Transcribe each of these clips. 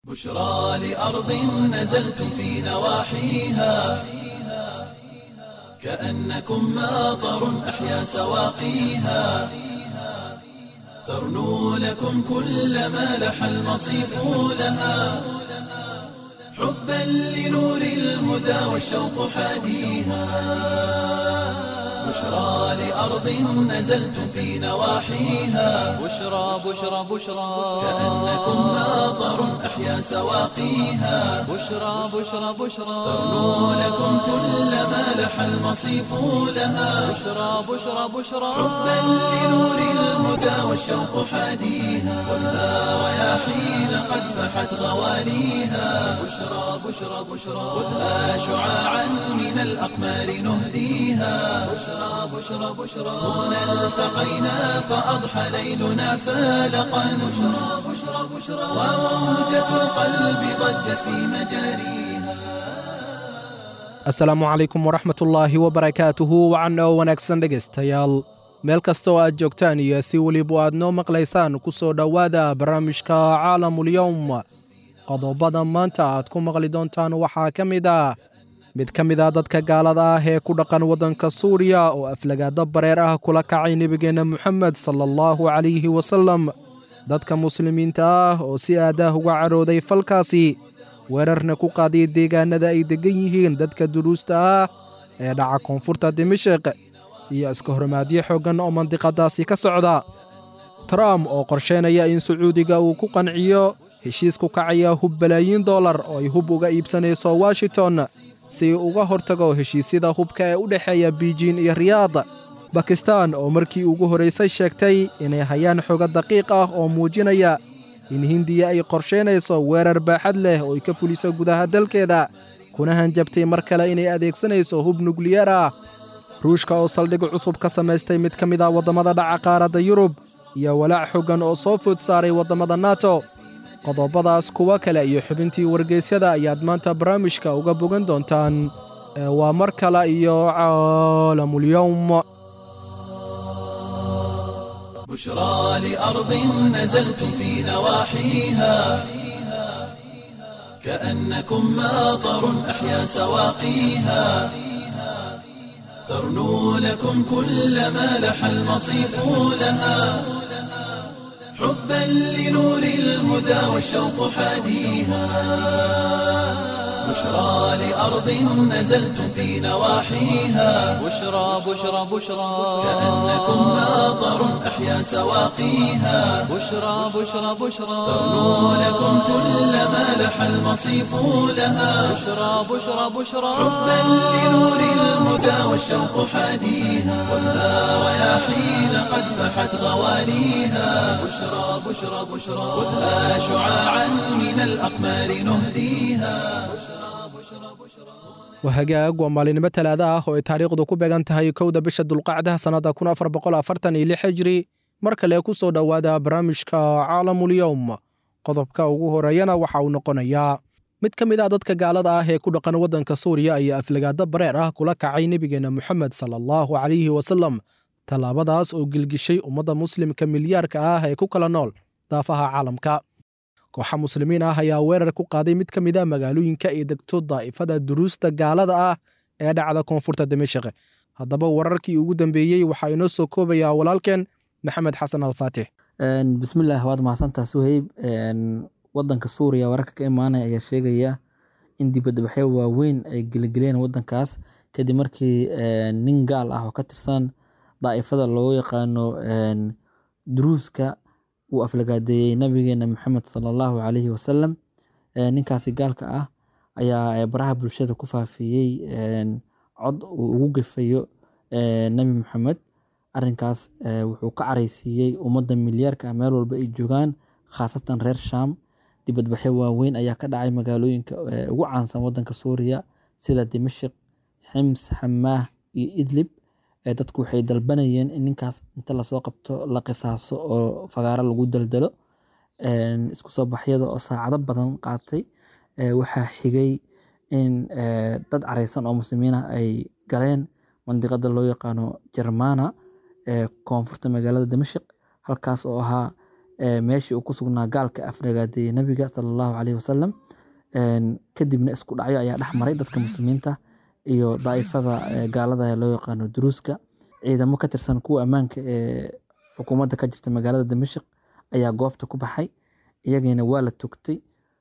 بشرى لأرض نزلتم في نواحيها كأنكم ماطر أحيا سواقيها ترنو لكم كل ما لح المصيف لها حبا لنور الهدى والشوق حاديها بشرى لأرض نزلتم في نواحيها بشرى بشرى بشرى كأنكم ماطر أحيا سواقيها بشرى بشرى بشرى ترنو لكم كل ما لح المصيف لها بشرى بشرى بشرى حبا لنور الهدى والشوق حاديها خذها رياحين قد فحت غواليها بشرى بشرى بشرى خذها شعاعا من الأقمار نهديها بشرى بشرى بشرى هنا التقينا فأضحى ليلنا فالقا بشرى بشرى بشرى وموجة القلب ضجت في مجاريها asalaamu calaykum waraxmatullaahi wabarakaatuhu wacan oo wanaagsan dhegaystayaal meel kasta oo aad joogtaan iyo si weliba aad noo maqlaysaan ku soo dhowaada barnaamijka caalamulyowm qodobada maanta aad ku maqli doontaan waxaa ka mid ah mid ka mid ah dadka gaalada ah ee ku dhaqan waddanka suuriya oo aflagaado bareer ah kula kacay nebigeenna moxamed sala allahu calayhi wasallam dadka muslimiinta ah oo si aadaah uga cadhooday falkaasi weerarna ku qaadiyay deegaanada ay deggan yihiin dadka duruusta ah ee dhaca koonfurta dimashiq iyo iska hormaadyo xooggan oo mandiqadaasi ka socda trump oo qorsheynaya in sacuudiga uu ku qanciyo heshiis ku kacaya hub balaayiin dollar oo ay hub uga iibsanayso washington si uga hortago heshiisyada hubka ee u dhexeeya biijin iyo riyaad bakistan oo markii ugu horraysay sheegtay inay hayaan xogo daqiiq ah oo muujinaya in hindiya ay qorsheynayso weerar baaxad leh oo ay ka fuliso gudaha dalkeeda kuna hanjabtay mar kale inay adeegsanayso hub nukliyar ah ruushka oo saldhig cusub ka samaystay mid ka mid ah waddamada dhaca qaaradda yurub iyo walaac xoggan oo soo food saaray waddamada nato qodobadaas kuwo kale iyo xubintii wargeysyada ayaad maanta barnaamijka uga bogan doontaan ee waa mar kale iyo caalamulyowm بشرى لأرض نزلتم في نواحيها كأنكم ماطر أحيا سواقيها ترنو لكم كل ما لح المصيف لها حبا لنور الهدى والشوق حاديها بشرى لأرض نزلتم في نواحيها بشرى بشرى بشرى كأنكم ماطر أحيا سواقيها بشرى بشرى بشرى ترنو لكم كل ما لح المصيف لها بشرى بشرى بشرى حبا لنور الهدى والشوق حاديها خذها رياحين قد فحت غواليها بشرى بشرى بشرى خذها شعاعا من الأقمار نهديها wahagaag waa maalinimo talaada ah oo ay taariikhdu ku beegan tahay kowda bisha dulqacdaha sannadda kun afar boqol afartan iyo lix hijri mar kale ku soo dhowaada barnaamijka caalamulyowm qodobka ugu horeeyana waxa uu noqonayaa mid ka mid ah dadka gaalada ah ee ku dhaqan waddanka suuriya ayaa aflagaado bareer ah kula kacay nebigeenna moxamed sala allahu calayhi wasallam tallaabadaas oo gelgishay ummadda muslimka milyaarka ah ee ku kala nool daafaha caalamka kooxa muslimiin ah ayaa weerar ku qaaday mid ka mid a magaalooyinka ay degto daa'ifada duruusta gaalada ah ee dhacda koonfurta dimashik haddaba wararkii ugu dambeeyey waxaa inoo soo koobayaa walaalkeen maxamed xasan alfaatix bismillaah waad mahadsantaa suheyb wadanka suuriya wararka ka imaanaya ayaa sheegaya in dibadbaxyo waaweyn ay geligeleen wadankaas kadib markii nin gaal ah oo ka tirsan daa'ifada loo yaqaano duruuska uu aflagaadeeyey nabigeena maxamed sala allahu calayhi wasalam ninkaasi gaalka ah ayaa baraha bulshada ku faafiyey cod uu ugu gefayo nebi maxamed arinkaas wuxuu ka caraysiiyey ummadda milyaarka ah meel walba ay joogaan khaasatan reer sham dibadbaxyo waaweyn ayaa ka dhacay magaalooyinka ugu caansan wadanka suuriya sida dimashik xims xamaah iyo idlib dadku waxay dalbanayeen in ninkaas inta lasoo qabto la qisaaso oo fagaaro lagu daldalo isku soo baxyada oo saacado badan qaatay waxaa xigay in dad careysan oo muslimiin ah ay galeen mandiqada loo yaqaano jermana ee koonfurta magaalada dimashik halkaas oo ahaa meeshii uu ku sugnaa gaalka afragaadeeyey nabiga sala allahu caleyhi wasalam kadibna isku dhacyo ayaa dhex maray dadka muslimiinta iyo daa'ifada gaalada ee loo yaqaano duruuska ciidamo ka tirsan kuwa ammaanka ee xukuumadda ka jirta magaalada damashik ayaa goobta ku baxay iyagiina waa la togtay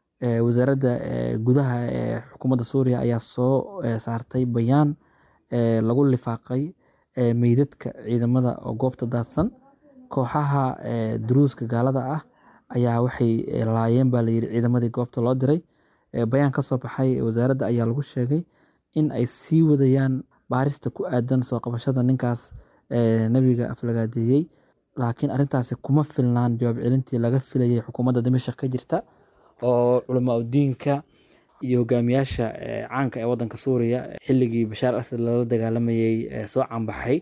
wasaaradda gudaha ee xukuumadda suuriya ayaa soo saartay bayaan lagu lifaaqay meydadka ciidamada oo goobta daadsan kooxaha duruuska gaalada ah ayaa waxay laayeen baa layiri ciidamadii goobta loo diray bayaan ka soo baxay wasaaradda ayaa lagu sheegay in ay sii wadayaan baarista ku aadan soo qabashada ninkaas nebiga aflagaadeeyey laakiin arrintaasi kuma filnaan jawaab celintii laga filayay xukuumadda dimashik ka jirta oo culamaa udiinka iyo hogaamiyaasha caanka ee wadanka suuriya xilligii bashaar asad lala dagaalamayey soo caanbaxay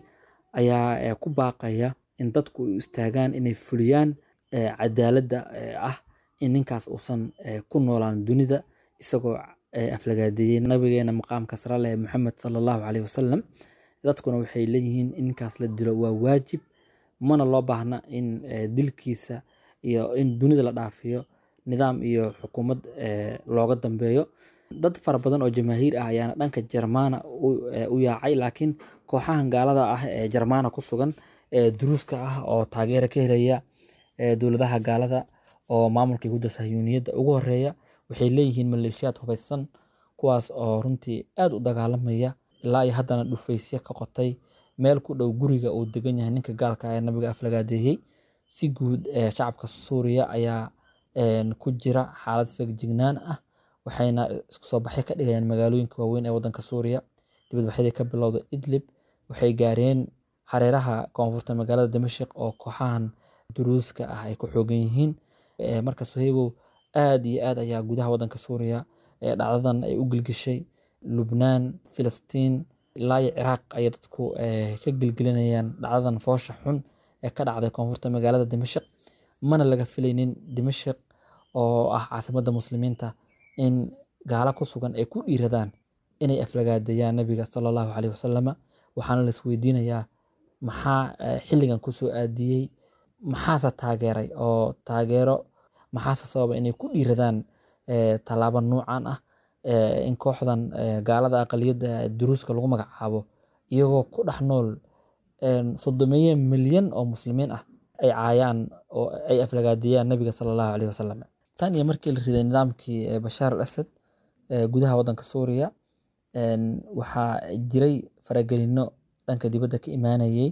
ayaa ku baaqaya in dadku u istaagaan inay fuliyaan cadaaladda ah in ninkaas uusan ku noolaan dunida isagoo aflagaadeeyey nabigeena maqaamka sare leh maxamed sala allahu caleyhi wasalam dadkuna waxay leeyihiin in ninkaas la dilo waa waajib mana loo baahna in dilkiisa iyo in dunida la dhaafiyo nidaam iyo xukuumad looga dambeeyo dad fara badan oo jamaahiir ah ayaana dhanka jermana u yaacay laakiin kooxahan gaalada ah ee jermana ku sugan ee duruuska ah oo taageera ka helaya dowladaha gaalada oo maamulka yahuudda sahyuuniyadda ugu horeeya waxay leeyihiin maleeshiyaad hubaysan kuwaas oo runtii aad u dagaalamaya ilaa iyo haddana dhufaysyo ka qotay meel ku dhow guriga uu degan yahay ninka gaalka ee nabiga aflagaadeeyey si guud shacabka suuriya ayaa ku jira xaalad feegjignaan ah waxayna isku soo baxyo ka dhigayaan magaalooyinka waaweyn ee wadanka suuriya dibadbaxyadii ka bilowda idlib waxay gaareen hareeraha koonfurta magaalada damashik oo kooxahan duruuska ah ay ku xoogan yihiin marka suhaybow aad iyo aad ayaa gudaha wadanka suuriya dhacdadan ay u gilgishay lubnaan filistiin ilaa iyo ciraaq ayay dadku ka gilgelinayaan dhacdadan foosha xun ee ka dhacday koonfurta magaalada dimashik mana laga filaynin dimashik oo ah caasimadda muslimiinta in gaalo ku sugan ay ku dhiiradaan inay aflagaadeeyaan nabiga sala allahu caleyhi wasalama waxaana la isweydiinayaa maxaa xilligan kusoo aadiyey maxaase taageeray oo taageero maxaase sababa inay ku dhiiradaan tallaabo nuucan ah in kooxdan gaalada aqaliyadda duruuska lagu magacaabo iyagoo ku dhex nool soddomeeye milyan oo muslimiin ah ay caayaan oo ay aflagaadeeyaan nabiga sala allahu caleyhi wasalam tan iyo markii la riday nidaamkii bashaar al asad gudaha wadanka suuriya waxaa jiray faragelino dhanka dibadda ka imaanayey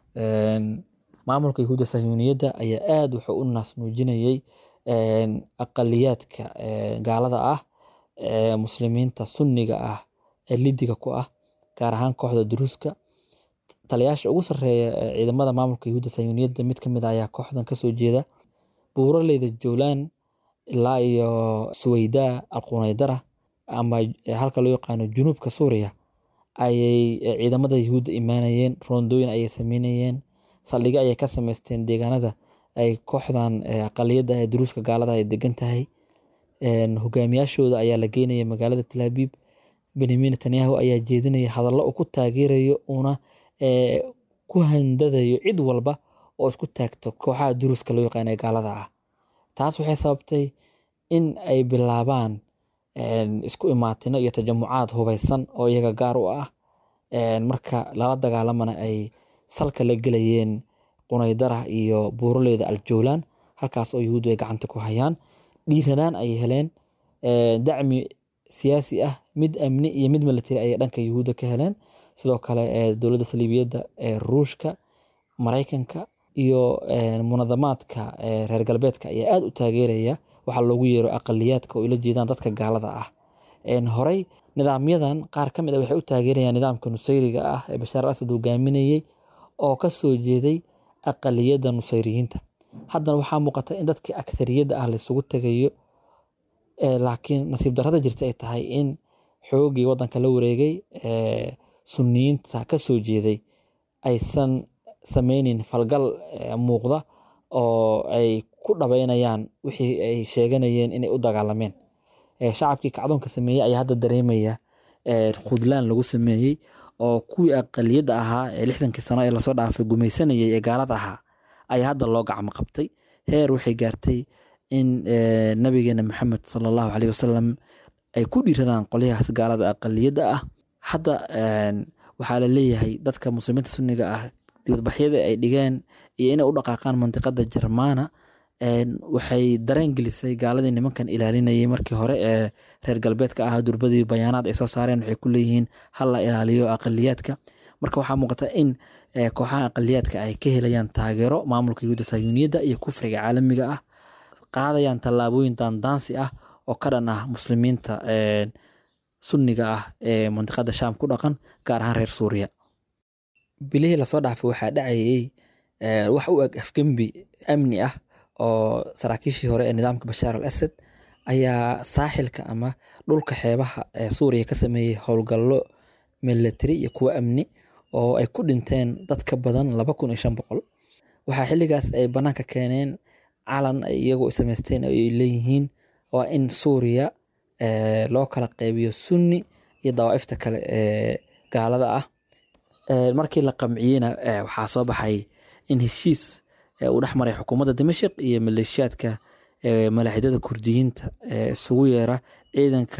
maamulka yahuudda sahyuuniyadda ayaa aad wuxuu u naasnuujinayey aqaliyaadka gaalada ah muslimiinta sunniga ah ee lidiga ku ah gaar ahaan kooxda duruuska taliyaasha ugu sarreeya ciidamada maamulka yahuudda sahyuuniyadda mid ka mid ah ayaa kooxdan kasoo jeeda buuraleyda jowlaan ilaa iyo suweydaa alqunaydara ama halka loo yaqaano junuubka suuriya ayay ciidamada yahuudda imaanayeen roondooyin ayay sameynayeen saldhigyo ayay ka sameysteen deegaanada ay kooxdan aqaliyadda ee duruuska gaalada ay degan tahay hogaamiyaashooda ayaa la geynaya magaalada talaabiib benyamin netanyahu ayaa jeedinaya hadallo uu ku taageerayo uuna ku handadayo cid walba oo isku taagto kooxaha duruuska loo yaqaan ee gaalada ah taas waxay sababtay in ay bilaabaan isku imaatino iyo tajamucaad hubaysan oo iyaga gaar u ah marka lala dagaalamana ay salka la gelayeen qunaydara iyo buuraleyda aljowlaan halkaas oo yahuuddu ay gacanta ku hayaan dhiiranaan ay heleen dacmi siyaasi ah mid amni iyo mid military ayay dhanka yahuudda ka heleen sidoo kale dowladda saliibiyadda ee ruushka maraykanka iyo munadamaadka reer galbeedka ayaa aad u taageeraya waxaa loogu yeero aqaliyaadka oo ila jeedaan dadka gaalada ah horey nidaamyadan qaar ka mid a waxay u taageerayaan nidaamka nusayriga ah ee bashaar al asad hogaaminayey oo ka soo jeeday aqaliyadda nusayriyiinta haddana waxaa muuqata in dadkii akhariyadda ah laysugu tegayo laakiin nasiib darrada jirta ay tahay in xoogii waddanka la wareegay suniyiinta ka soo jeeday aysan sameynin falgal muuqda oo ay ku dhabeynayaan wixii ay sheeganayeen inay u dagaalameen shacabkii kacdoonka sameeyey ayaa hadda dareemaya khudlaan lagu sameeyey oo kuwii aqaliyadda ahaa ee lixdankii sano ee lasoo dhaafay gumaysanayay ee gaalada ahaa ayaa hadda loo gacmo qabtay heer waxay gaartay in nabigeena maxamed sala allahu caleyh wasalam ay ku dhiiradaan qolyahaas gaalada aqaliyadda ah hadda waxaa la leeyahay dadka muslimiinta sunniga ah dibadbaxyada ay dhigeen iyo inay u dhaqaaqaan mandiqada jermana waxay dareen gelisay gaaladii nimankan ilaalinayay markii hore ee reer galbeedka ah durbadii bayaanaad ay soo saareen waxay ku leeyihiin hal la ilaaliyo aqaliyaadka marka waxaa muuqata in kooxaha aqaliyaadka ay ka helayaan taageero maamulka yuhuudda sayuuniyadda iyo kufriga caalamiga ah qaadayaan tallaabooyin daandaansi ah oo ka dhan ah muslimiinta sunniga ah ee mandiqada shaam ku dhaqan gaar ahaan reer suuriya bilihii lasoo dhaafay waxaa dhacayay wax u eg afgembi amni ah oo saraakiishii hore ee nidaamka bashaar al asad ayaa saaxilka ama dhulka xeebaha ee suuriya ka sameeyey howlgallo milatari iyo kuwo amni oo ay ku dhinteen dad ka badan laba kun iyo shan boqol waxaa xilligaas ay bannaanka keeneen calan ay iyagoo samaysteen oo ay leeyihiin waa in suuriya loo kala qeybiyo sunni iyo dawaa'ifta kale ee gaalada ah markii la qamciyeyna waxaa soo baxay in heshiis uu dhex maray xukuumadda dimashik iyo maleeshiyaadka malaaxidada kurdiyiinta isugu yeera ciidanka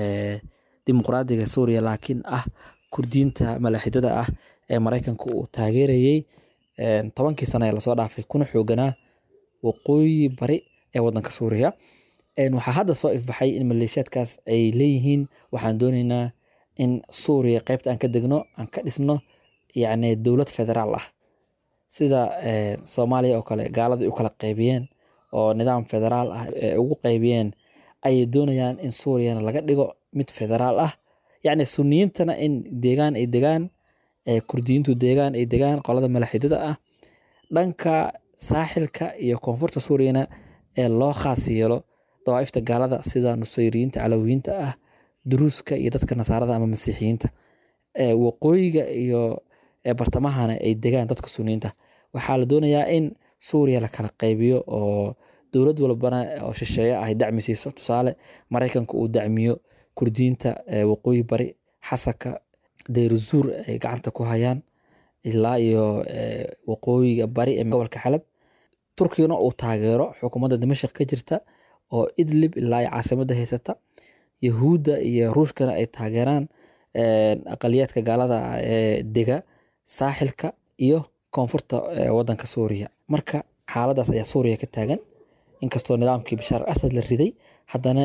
dimuqraadiga suuriya laakiin ah kurdiyiinta malaaxidada ah ee maraykanka uu taageerayey tobankii sano ee lasoo dhaafay kuna xooganaa waqooyi bari ee wadanka suuriya waxaa hadda soo ifbaxay in maleeshiyaadkaas ay leeyihiin waxaan dooneynaa in suuriya qeybta aan ka degno aan ka dhisno yacni dowlad federaal ah sida soomaaliya oo kale gaaladii u kala qeybiyeen oo nidaam federaal ah ee ugu qeybiyeen ayay doonayaan in suuriyana laga dhigo mid federaal ah yacni suniyiintana in deegaan ay degaan kurdiyiintu deegaan ay degaan qolada malaxidada ah dhanka saaxilka iyo koonfurta suuriyana ee loo khaas yeelo dawaa'ifta gaalada sida nusayriyiinta calawiyiinta ah duruuska iyo dadka nasaarada ama masiixiyiinta waqooyiga iyo bartamahana ay degaan dadka suniyiinta waxaa la doonayaa in suuriya la kala qaybiyo oo dowlad walbana oo shisheeye ay dacmi siiso tusaale maraykanka uu dacmiyo kurdiyiinta waqooyi bari xasaka deyruzuur ay gacanta ku hayaan ilaa iyo waqooyiga bari ee gobolka xalab turkigana uu taageero xukuumadda dimashik ka jirta oo idlib ilaa iyo caasimada haysata yahuudda iyo ruushkana ay taageeraan aqaliyaadka gaalada ee dega saaxilka iyo koonfurta wadanka suuriya marka xaaladaas ayaa suuriya ka taagan inkastoo nidaamkii bashaar al asad la riday haddana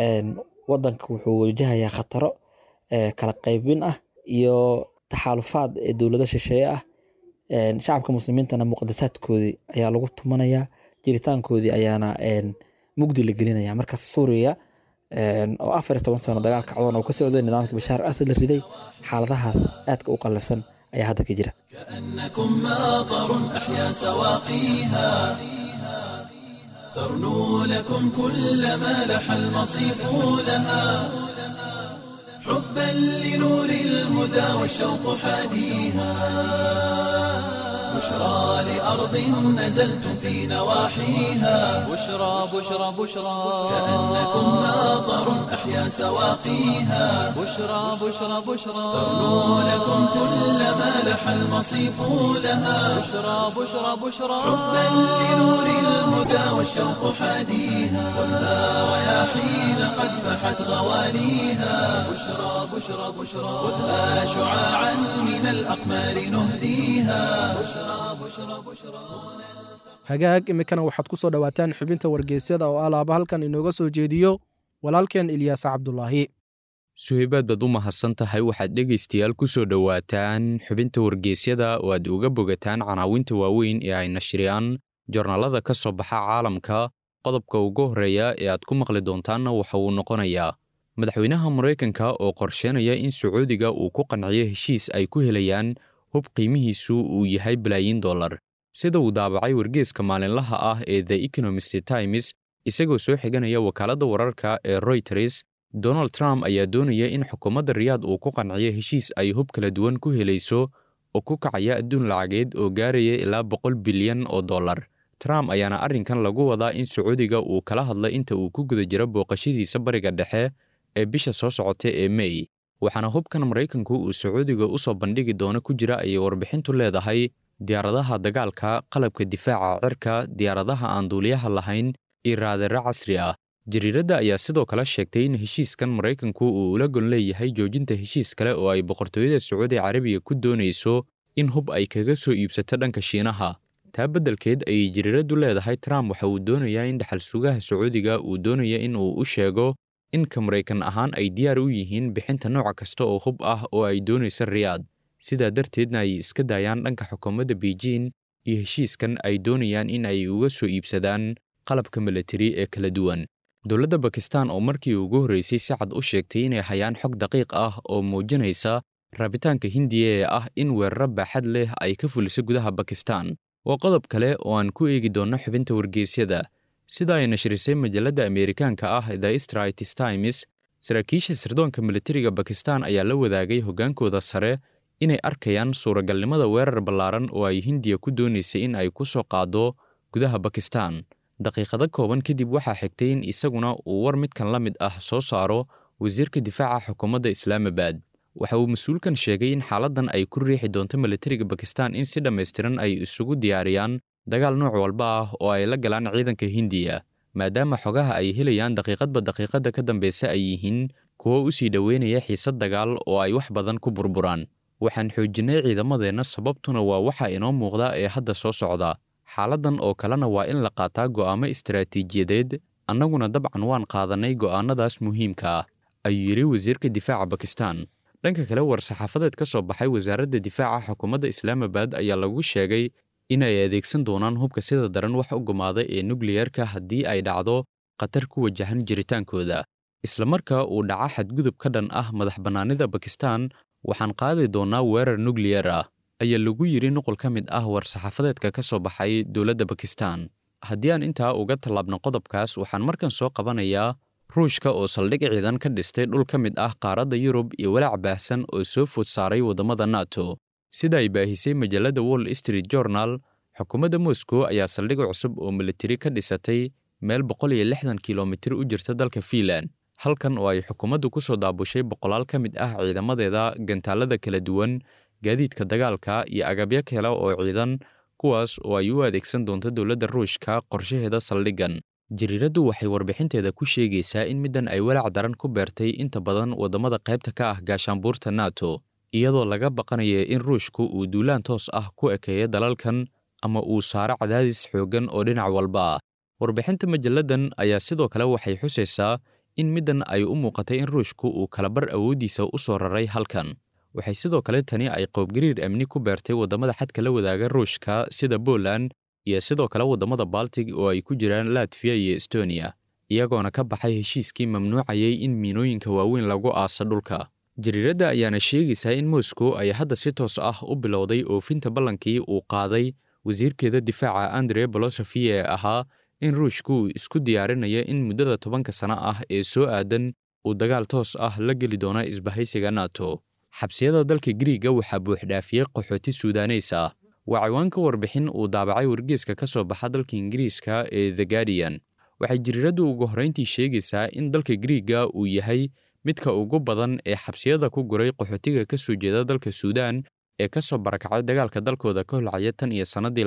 wadanka wuxuu wajahayaa khataro kala qaybin ah iyo taxaalufaad ee dowlado shisheeye ah shacabka muslimiintana muqadasaadkoodii ayaa lagu tumanayaa jiritaankoodii ayaana mugdi la gelinaya marka suuriya oo afar iyo toban sano dagaal kacdoon oo ka socday nidaamkii bashaar al asad la riday xaaladahaas aadka u qallafsan ayaa hadda ka jira كأنكم ماطر أحيا سواقيها ترنو لكم كل ما لح المصيف لها حبا لنور الهدى والشوق حاديها بشرى لأرض نزلتم في نواحيها بشرى بشرى بشرى كأنكم ماطر أحيا سواقيها بشرى بشرى بشرى ترنو لكم كل ما لح المصيف لها بشرى بشرى بشرى حبا لنور الهدى والشوق حاديها خذها رياحين قد فحت غواليها بشرى بشرى بشرى خذها شعاعا من الأقمار نهديها بشرى بشرى بشرى hagaag iminkana waxaad ku soo dhowaataan xubinta wargeysyada oo alaaba halkan inooga soo jeediyo walaalkeen ilyaas cabdulaahi suhaybaad baad u mahadsan tahay waxaad dhegaystayaal ku soo dhowaataan xubinta wargeysyada oo aad uga bogataan canaawinta waaweyn ee ay nashriyaan jornaalada ka soo baxa caalamka qodobka ugu horreeya ee aad ku maqli doontaanna waxa uu noqonayaa madaxweynaha maraykanka oo qorsheynaya in sacuudiga uu ku qanciyo heshiis ay ku helayaan hub qiimihiisu uu yahay balaayiin dollar sida uu daabacay wargeeska maalinlaha ah ee the economist times isagoo soo xiganaya wakaaladda wararka ee royters donald trump ayaa doonaya in xukuumadda riyaad uu ku qanciyo heshiis ay hub kala duwan ku helayso oo ku kacaya adduun lacageed oo gaaraya ilaa boqol bilyan oo dollar trump ayaana arrinkan lagu wadaa in sacuudiga uu kala hadlay inta uu ku guda jiro booqashadiisa bariga dhexe ee bisha soo socota ee mey waxaana hubkan maraykanku uu sacuudiga u soo bandhigi doono ku jira ayay warbixintu leedahay diyaaradaha dagaalka qalabka difaaca cirka diyaaradaha aan duuliyaha lahayn iyo raadaro casri ah jariiradda ayaa sidoo kale sheegtay in heshiiskan maraykanku uu ula gon leeyahay joojinta heshiis kale oo ay boqortooyada sacuudi carabiga ku doonayso in hub ay kaga soo iibsato dhanka shiinaha taa beddelkeed ayay jariiraddu leedahay trump waxa uu doonayaa in dhaxal sugaha sacuudiga uu doonaya in uu u sheego in ka maraykan ahaan ay diyaar u yihiin bixinta nooc kasta oo hub ah oo ay doonaysa riyaad sidaa darteedna ay iska daayaan dhanka xukuumadda beijing iyo heshiiskan ay doonayaan in ay uga soo iibsadaan qalabka milatari ee kala duwan dowladda bakistan oo markii ugu horreysay si cad u sheegtay inay hayaan xog daqiiq ah oo muujinaysa rabitaanka hindiya ee ah in weeraro baaxad leh ay ka fuliso gudaha bakistan waa qodob kale oo aan ku eegi doonno xubinta wargeysyada sida ay nashrisay majalladda ameerikaanka ah the straits times saraakiisha sirdoonka militariga bakistan ayaa la wadaagay hoggaankooda sare inay arkayaan suuragalnimada weerar ballaaran oo ay hindiya ku doonaysay in ay ku soo qaaddo gudaha bakistan daqiiqado kooban kadib waxaa xigtay in isaguna uu war midkan la mid ah soo saaro wasiirka difaaca xukuumadda islaamabad waxa uu mas-uulkan sheegay in xaaladdan ay ku riixi doonto militariga bakistan in si dhammaystiran ay isugu diyaariyaan dagaal nooc walba ah oo ay la galaan ciidanka hindiya maadaama xogaha ay helayaan daqiiqadba daqiiqadda ka dambeysa ay yihiin kuwo u sii dhoweynaya xiisad dagaal oo ay wax badan ku burburaan waxaan xoojinnay ciidamadeenna sababtuna waa waxa inoo muuqda ee hadda soo socda xaaladdan oo kalena waa in la qaataa go'aamo istaraatiijiyadeed annaguna dabcan waan qaadannay go'aannadaas muhiimka ah ayuu yidhi wasiirka difaaca bakistan dhanka kale war-saxaafadeed ka soo baxay wasaaradda difaaca xukuumadda islaamabad ayaa lagu sheegay inay adeegsan doonaan hubka sida daran wax u gumaada ee nukliyerka haddii ay dhacdo khatar ku wajahan jiritaankooda islamarka uu dhaca xadgudub ka dhan ah madax bannaanida bakistan waxaan qaadi doonnaa weerar nukliyar ah ayaa lagu yidhi nuqul ka mid ah war-saxaafadeedka ka soo baxay dowladda bakistan haddii aan intaa uga tallaabno qodobkaas waxaan markan soo qabanayaa ruushka oo saldhig ciidan ka dhistay dhul ka mid ah qaaradda yurub iyo walaac baahsan oo soo food saaray waddamada nato sida ay baahisay majalladda wall street journal xukuumadda moscow ayaa saldhig cusub oo militari ka dhisatay meel boqol iyo lixdan kilomitir u jirta dalka fiinland halkan oo ay xukuumaddu ku soo daabushay boqolaal ka mid ah ciidamadeeda gantaalada kala duwan gaadiidka dagaalka iyo agabyo kale oo ciidan kuwaas oo ay u adeegsan doonto dowladda ruushka qorshaheeda saldhiggan jariiraddu waxay warbixinteeda ku sheegaysaa in middan ay walaac daran ku beertay inta badan waddamada qaybta ka ah gaashaanbuurta nato iyadoo laga baqanaya in ruushku uu duulaan toos ah ku ekeeyo dalalkan ama uu saaro cadaadis xooggan oo dhinac walba ah warbixinta majalladdan ayaa sidoo kale waxay xusaysaa in middan ay u muuqatay in ruushku uu kalabar awooddiisa u soo raray halkan waxay sidoo kale tani ay qoobgariir amni ku beertay waddamada xadka la wadaaga ruushka sida poland iyo sidoo kale waddamada baltig oo ay ku jiraan latviya iyo estoniya iyagoona ka baxay heshiiskii mamnuucayay in miinooyinka waaweyn lagu aaso dhulka jariiradda ayaana sheegaysaa in moscow ay hadda si toos ah u bilowday oofinta ballankii uu qaaday wasiirkeeda difaaca andre bolosofi ee ahaa in ruushku uu isku diyaarinayo in muddada tobanka sano ah ee soo aadan uu dagaal toos ah la geli doono isbahaysiga nato xabsiyada dalka griiga waxaa buuxdhaafiyey qaxooti suudaneys ah waa ciwaanka warbixin uu daabacay wargeeska ka soo baxa dalka ingiriiska ee the guardian waxay jariiraddu ugu horrayntii sheegaysaa in dalka griiga uu yahay midka ugu badan ee xabsiyada ku guray qaxootiga ka soo jeeda dalka suudaan ee ka soo barakacay dagaalka dalkooda ka holcaya tan iyo sannadii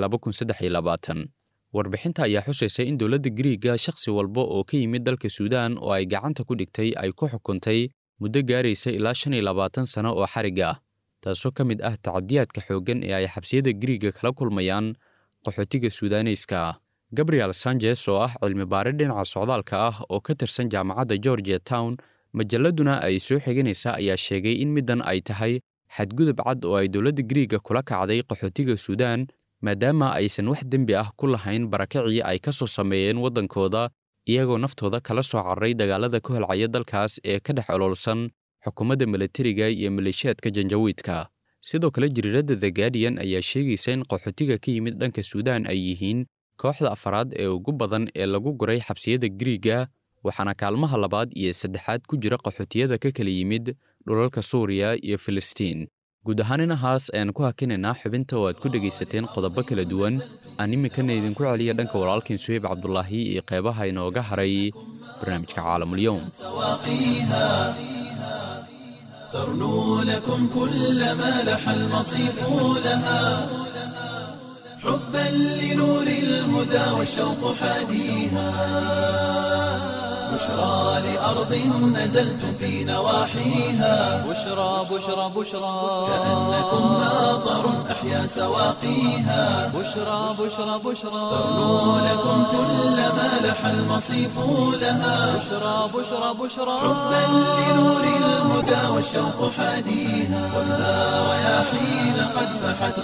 warbixinta ayaa xusaysa in dowladda griiga shakhsi walba oo ka yimid dalka suudaan oo ay gacanta ku dhigtay ay ku xukuntay muddo gaaraysa ilaa shan iyo labaatan sano oo xarig ah taasoo ka mid ah tacadiyaadka xooggan ee ay xabsiyada griiga kala kulmayaan qaxootiga suudaaneyska gabriel sanchez oo ah cilmi baare dhinaca socdaalka ah oo ka tirsan jaamacadda georgia town majalladuna ay soo xiganaysaa ayaa sheegay in middan ay tahay xadgudub cad oo ay dowladda griiga kula kacday qaxootiga suudaan maadaama aysan wax dembi ah ku lahayn barakacii ay ka soo sameeyeen waddankooda iyagoo naftooda kala soo cararay dagaalada ka holcaya dalkaas ee ka dhex ololsan xukuumadda milatariga iyo maleeshiyaadka janjawiidka sidoo kale jariiradda the guardian ayaa sheegaysa in qaxootiga ka yimid dhanka suudaan ay yihiin kooxda afaraad ee ugu badan ee lagu guray xabsiyada griiga waxaana kaalmaha labaad iyo saddexaad ku jira qaxootiyada ka kala yimid dhulalka suuriya iyo filistiin guud ahaan inahaas ayaan ku hakinaynaa xubinta oo aad ku dhegaysateen qodobo kala duwan aan iminkana idinku celiya dhanka walaalkiin suheyb cabdulaahi iyo qeybaha inooga haray barnaamijka caalamulyoum ترنو لكم كل ما لح المصيف لها حبا لنور الهدى والشوق حاديها بشرى لأرض نزلتم في نواحيها بشرى بشرى بشرى كأنكم ناظر أحيا سواقيها بشرى بشرى بشرى ترنو لكم كل ما لح المصيف لها بشرى بشرى بشرى حبا لنور الهدى والشوق حاديها ولا رياحين قد فحت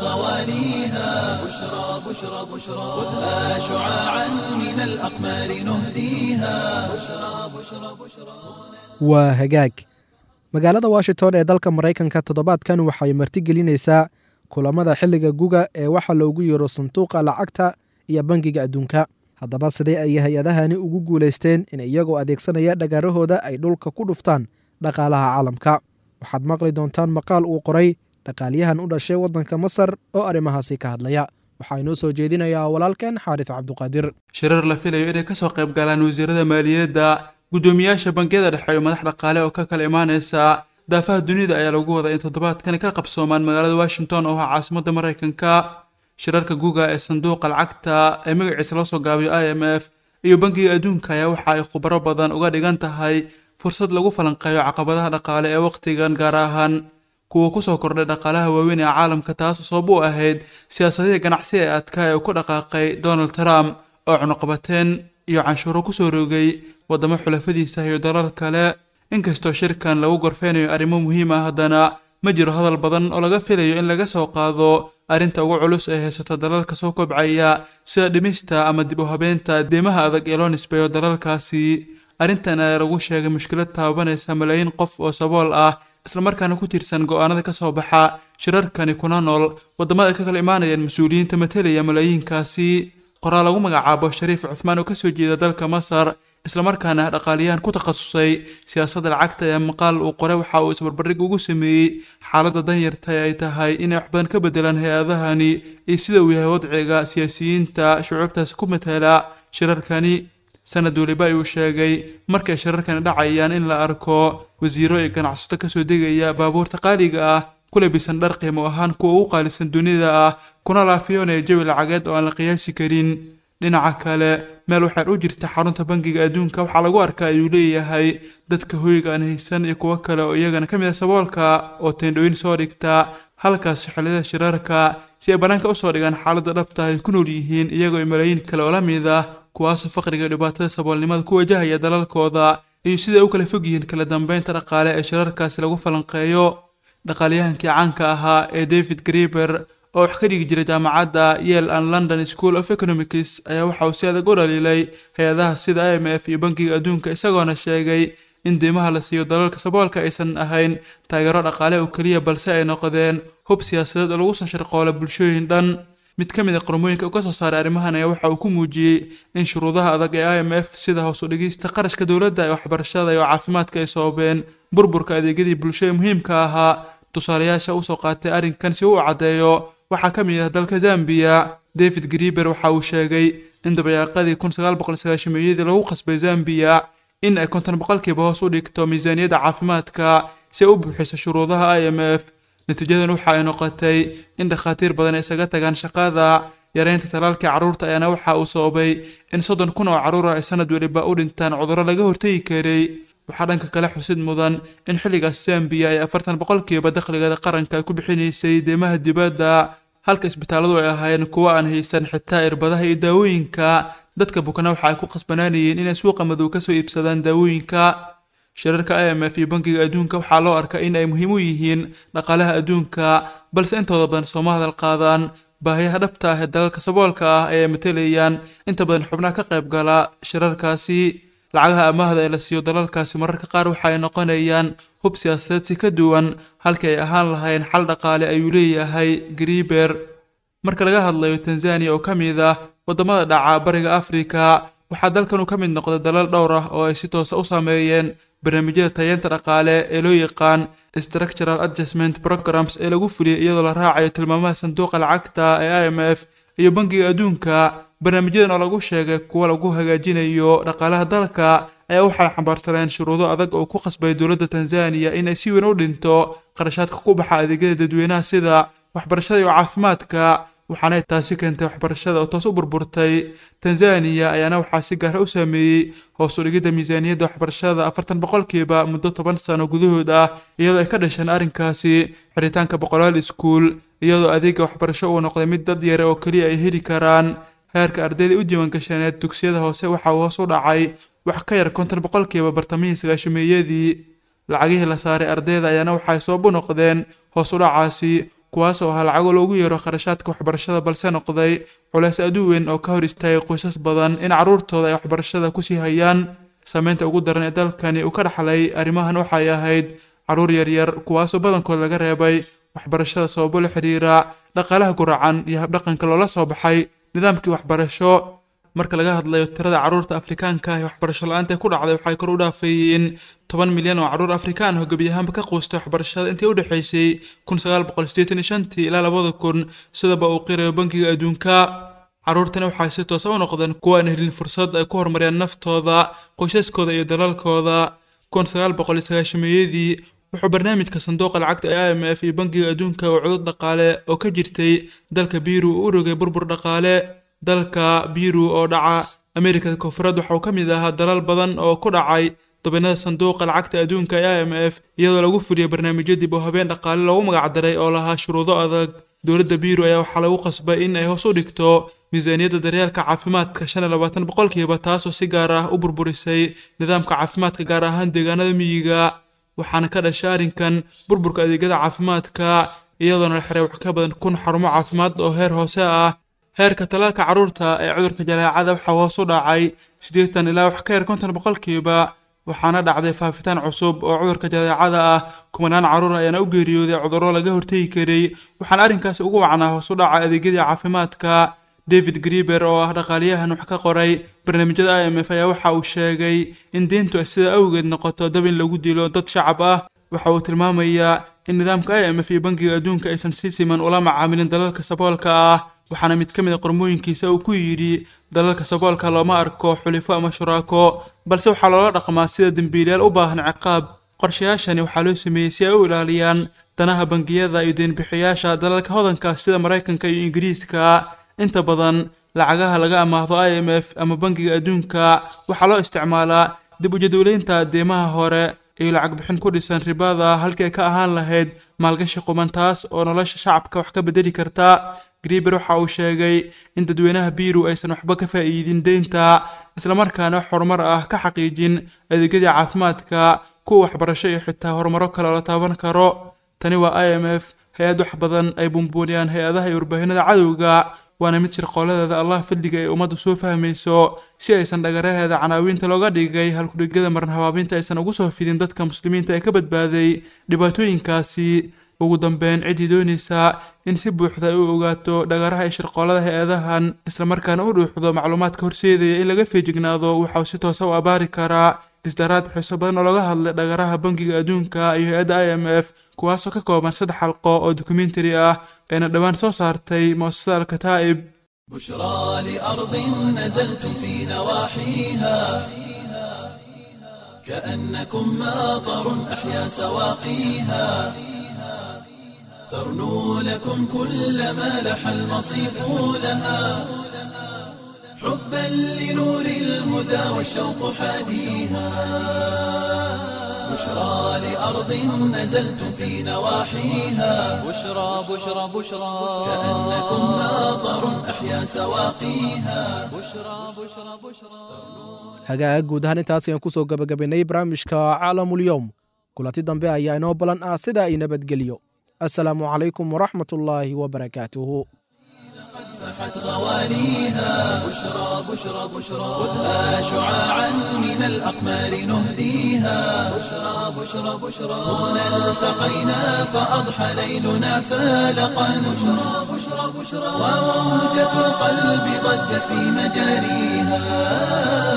غواليها بشرى بشرى بشرى خذها شعاعا من الأقمار نهديها بشرى بشرى بشرى waa hagaag magaalada washington ee dalka maraykanka toddobaadkan waxay martigelinaysaa kulamada xilliga guga ee waxa loogu yeero sanduuqa lacagta iyo bangiga adduunka haddaba sidee ayay hay-adahani ugu guulaysteen in iyagoo adeegsanaya dhagaarahooda ay dhulka ku dhuftaan dhaqaalaha caalamka waxaad maqli doontaan maqaal uu qoray dhaqaalyahan u dhashay waddanka masar oo arrimahaasi ka hadlaya waxaa inoo soo jeedinayaa walaalkeen xaarif cabduqaadir shirar la filayo inay kasoo qayb galaan wasiirada maaliyadda guddoomiyaasha bangiyada dhexe iyo madax dhaqaale oo ka kala imaaneysa daafaha dunida ayaa lagu wadaa in toddobaadkani ka qabsoomaan magaalada washington oo ah caasimadda maraykanka shirarka guga ee sanduuqa lacagta ee magaciisa loo soo gaabiyo i m f iyo bangiga adduunka ayaa waxa ay khubaro badan uga dhigan tahay fursad lagu falanqeeyo caqabadaha dhaqaale ee wakhtigan gaar ahaan kuwa kusoo kordhay dhaqaalaha waaweyn ee caalamka taasoo sabab u ahayd siyaasadihii ganacsi ee adkaa ee uu ku dhaqaaqay donald trump oo cunuqabateen iyo canshuuro kusoo rogay waddamo xulafadiisa iyo dalal kale inkastoo shirkan lagu gorfeynayo arrimo muhiim ah haddana ma jiro hadal badan oo laga filayo in laga soo qaado arrinta ugu culus ee haysata dalalka soo kobcaya sida dhimista ama dib u habeenta deymaha adag ee loo nisbeeyo dalalkaasi arrintan ayaa lagu sheegay mushkilad taabanaysa malaayiin qof oo sabool ah islamarkaana ku tirsan go-aanada ka soo baxa shirarkani kuna nool waddamada ay ka kala imaanayaan mas-uuliyiinta matelaya malaayiinkaasi qoraal lagu magacaabo shariif cuthmaan oo kasoo jeeda dalka masar islamarkaana ah dhaqaaliyahan ku takhasusay siyaasadda lacagta ee maqaal uu qoray waxa uu isbarbardhig ugu sameeyey xaaladda danyarta ee ay tahay inay wax badan ka bedelaan hay-adahani iyo sida uu yahay wadciga siyaasiyiinta shucuubtaasi ku matala shirarkani sanad weliba ayuu sheegay markay shirarkani dhacayaan in la arko wasiiro iyo ganacsato kasoo degaya baabuurta qaaliga ah ku labisan dhar qiimo ahaan kuwa ugu qaalisan dunida ah kuna laafiyoonaya jawi lacageed oo aan la qiyaasi karin dhinaca kale meel waxaad u jirta xarunta bangiga adduunka waxaa lagu arkaa ayuu leeyahay dadka hoyga aan haysan iyo kuwo kale oo iyagana ka mid a saboolka oo teendhooyin soo dhigta halkaas xilliyada shirarka si ay bannaanka usoo dhigaan xaaladda dhabta ay ku nool yihiin iyagoo malaayiin kale oo la mid ah kuwaasoo faqriga iyo dhibaatada saboolnimada ku wajahaya dalalkooda iyo sida ay u kala fog yihiin kala dambeynta dhaqaale ee shirarkaasi lagu falanqeeyo dhaqaalyahankii caanka ahaa ee david grieber oo wax ka dhigi jiray jaamacadda yale and london school of economics ayaa waxa uu si adag u dhaliilay hay-adaha sida i m f iyo bankiga adduunka isagoona sheegay in deymaha la siiyo dalalka saboolka aysan ahayn taageero dhaqaale oo keliya balse ay noqdeen hub siyaasadeed oo lagu soo sharqoola bulshooyin dhan mid ka mid a qormooyinka uu ka soo saaray arrimahan ayaa waxa uu ku muujiyey in shuruudaha adag ee i m f sida hoos u dhigista qarashka dowladda ee waxbarashada iyo caafimaadka ay sababeen burburka adeegyadii bulsho ee muhiimka ahaa tusaalayaasha usoo qaatay arrinkan si uu u caddeeyo waxaa ka mid ah dalka zambiya david grieber waxa uu sheegay in dabayaaqadii kun sagaal boqol sagaashameeyadii lagu qasbay zambiya in ay konton boqolkiiba hoos u dhigto miisaaniyadda caafimaadka si ay u buuxiso shuruudaha i m f natiijadan waxa ay noqotay in dhakhaatiir badan ay isaga tagaan shaqada yareynta talaalkii carruurta ayaana waxa uu sababay in soddon kun oo carruur ah ay sanad weliba u dhintaan cudurro laga hortegi karay waxaa dhanka kale xusid mudan in xilligaas zambiya ay afartan boqolkiiba dakhligeeda qaranka ay ku bixinaysay deymaha dibadda halka isbitaalladu ay ahaayeen kuwo aan haysan xitaa irbadaha iyo daawooyinka dadka bukana waxa ay ku khasbanaanayeen inay suuqa madow kasoo iibsadaan daawooyinka shirarka i m f iyo bankiga adduunka waxaa loo arkaa in ay muhiim u yihiin dhaqaalaha adduunka balse intooda badan sooma hadal qaadaan baahiyaha dhabta ah ee dalalka saboolka ah ee ay matelayaan inta badan xubnaha ka qayb gala shirarkaasi lacagaha amaahda ee la siiyo dalalkaasi mararka qaar waxa ay noqonayaan hub siyaasadeed si ka duwan halkii ay ahaan lahayn xal dhaqaale ayuu leeyahay grieber marka laga hadlayo tanzaniya oo ka mid ah waddamada dhaca bariga afrika waxaa dalkan uu ka mid noqday dalal dhowr ah oo ay si toosa u saameeyeen barnaamijyada tayeenta dhaqaale ee loo yaqaan structural adjustment programs ee lagu fuliyay iyadoo la raacayo tilmaamaha sanduuqa lacagta ee i m f iyo bankiga adduunka barnaamijyadan oo lagu sheegay kuwa lagu hagaajinayo dhaqaalaha dalka ayaa waxay xambaarsaneen shuruudo adag oo ku qasbay dowladda tanzaniya in ay si weyn u dhinto qarashaadka ku baxa adeegyada dadweynaha sida waxbarashada iyo caafimaadka waxaana taasi keentay waxbarashada oo toos u burburtay tanzaniya ayaana waxaa si gaara u saameeyey hoos u dhigidda miisaaniyadda waxbarashada afartan boqolkiiba muddo toban sano gudahood ah iyadoo ay ka dhasheen arrinkaasi xiritaanka boqolaal iskuul iyadoo adeega waxbarasho uu noqday mid dad yare oo keliya ay heli karaan heerka ardayda u diiwaangashaneed dugsiyada hoose waxa uu hoos u dhacay wax ka yar konton boqolkiiba bartamihii sagaashameeyadii lacagihii la saaray ardayda ayaana waxay sabab u noqdeen hoos u dhacaasi kuwaas oo ahaa lacago loogu yeero kharashaadka waxbarashada balse noqday culeys adu weyn oo ka hor istaagay qoysas badan in carruurtooda ay waxbarashada kusii hayaan saameynta ugu daran ee dalkani uu ka dhaxlay arrimahan waxay ahayd carruur yaryar kuwaasoo badankood laga reebay waxbarashada sababo la xiriira dhaqaalaha guracan iyo habdhaqanka loola soo baxay nidaamkii waxbarasho marka laga hadlayo tirada carruurta afrikaanka ah ee waxbarasho la-aanta ku dhacday waxay kor u dhaafeeyeen toban milyan oo carruur afrikaan ah oo gebi ahaanba ka quustay waxbarashada intii u dhexaysay kun sagaal boqol sideetan iyo shantii ilaa labada kun sidaba uu qirayo bankiga adduunka carruurtani waxay si toosa u noqdeen kuwa aan helin fursad ay ku horumariyaan naftooda qoysaskooda iyo dalalkooda kun sagaal boqol iyo sagaashameeyadii wuxuu barnaamijka sanduuqa lacagta ee i m f iyo bankiga adduunka oo cudud dhaqaale oo ka jirtay dalka biiru uu u rogay burbur dhaqaale dalka biiru oo dhaca amerikada koonfureed waxa uu ka mid ahaa dalal badan oo ku dhacay dabinada sanduuqa lacagta adduunka ee i m f iyadoo lagu fuliyey barnaamijyo dib oo habeen dhaqaale loogu magacdaray oo lahaa shuruudo adag dowladda biiru ayaa waxaa lagu qasbay in ay hoos u dhigto miisaaniyadda daryeelka caafimaadka shan iyo labaatan boqolkiiba taasoo si gaar ah u burburisay nidaamka caafimaadka gaar ahaan deegaanada miyiga waxaana ka dhashay arrinkan burburka adeegyada caafimaadka iyadoona la xiray wax ka badan kun xarumo caafimaad oo heer hoose ah heerka talaalka carruurta ee cudurka jaleecada waxaa hoos u dhacay siddeetan ilaa wax ka yar konton boqolkiiba waxaana dhacday faafitaan cusub oo cudurka jaleecada ah kumanaan carruur ayaana u geeriyooday cudurro laga hortegi karay waxaana arrinkaasi ugu wacnaa hoos u dhaca adeegyadii caafimaadka david grieber oo ah dhaqaaliyahan wax ka qoray barnaamijyada i m f ayaa waxa uu sheegay in diintu ay sida awgeed noqoto dab in lagu dilo dad shacab ah waxa uu tilmaamayaa in nidaamka i m f iyo bankiga adduunka aysan si siman ula macaamilin dalalka saboolka ah waxaana mid ka mid a qormooyinkiisa uu ku yidhi dalalka saboolka looma arko xulifo ama shuraako balse waxaa loola dhaqmaa sida dembiilayaal u baahan ciqaab qorshayaashani waxaa loo sameeyey si ay u ilaaliyaan danaha bangiyada iyo deenbixiyaasha dalalka hodanka sida maraykanka iyo ingiriiska inta badan lacagaha laga amaahdo i m f ama bankiga adduunka waxaa loo isticmaalaa dib u jadwaleynta deemaha hore iyo lacag bixin ku dhisan ribada halkii ay ka ahaan lahayd maalgashi quman taas oo nolosha shacabka wax ka bedeli karta grieber waxa uu sheegay in dadweynaha biiru aysan waxba ka faa'iidin deynta islamarkaana wax horumar ah ka xaqiijin adeegyadii caafimaadka kuwa waxbarasho iyo xitaa horumaro kale oo la taaban karo tani waa i m f hay-ad wax badan ay buunbuuniyaan hay-adaha iyo warbaahinada cadowga waana mid shirqooladeeda allah fadliga ay ummaddu soo fahmayso si aysan dhagaraheeda canaawiinta looga dhigay halkudhigada maran habaabinta aysan ugu soo fidin dadka muslimiinta ee ka badbaaday dhibaatooyinkaasi ugu dambeyn ciddii doonaysaa in si buuxda ay u ogaato dhagaraha iyo shirqoolada hay-adahan islamarkaana u dhuuxdo macluumaadka horseedaya in laga feejignaado waxauu si toosa u abaari karaa isdaraad xiiso badan oo laga hadlay dhagaraha bankiga adduunka iyo hay-adda i m f kuwaasoo ka kooban saddex xalqo oo dokumentari ah ayna dhowaan soo saartay mu'asasada alkataa'ib بشرى لأرض نزلتم في نواحيها كأنكم ماطر أحيا سواقيها ترنو لكم كل ما لح المصيف لها حبا لنور الهدى والشوق حاديها بشرى لأرض نزلتم في نواحيها بشرى بشرى بشرى كأنكم ماطر أحيا سواقيها بشرى بشرى بشرى hagaag guud ahaan intaas ayaan kusoo gabagabaynay barnaamijka caalamulyoom kulanti dambe ayaa inoo balan ah sida ay nabadgelyo asalaamu calaykum waraxmat ullaahi wabarakaatuhu فاحت غواليها بشرى بشرى بشرى خذها شعاعا من الأقمار نهديها بشرى بشرى بشرى هنا التقينا فأضحى ليلنا فالقا بشرى بشرى بشرى وموجة القلب ضجت في مجاريها